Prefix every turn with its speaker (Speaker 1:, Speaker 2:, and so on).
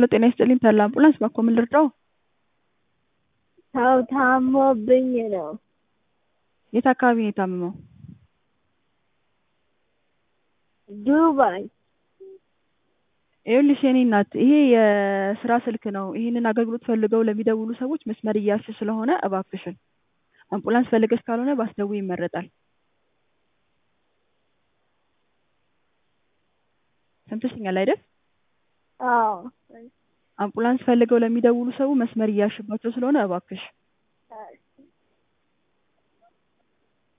Speaker 1: ሄሎ ጤና ይስጥልኝ ተድላ አምቡላንስ ባክዎ ምን ልርዳዎ?
Speaker 2: ሰው ታሞብኝ ነው።
Speaker 1: የት አካባቢ ነው የታመመው?
Speaker 2: ዱባይ
Speaker 1: ይኸውልሽ የኔ እናት ይሄ የስራ ስልክ ነው። ይሄንን አገልግሎት ፈልገው ለሚደውሉ ሰዎች መስመር እያዝሽ ስለሆነ እባክሽን አምቡላንስ ፈልገሽ ካልሆነ ባትደውይ ይመረጣል። ሰምተሽኛል አይደል?
Speaker 2: አዎ
Speaker 1: አምቡላንስ ፈልገው ለሚደውሉ ሰው መስመር እያዝሽባቸው ስለሆነ እባክሽ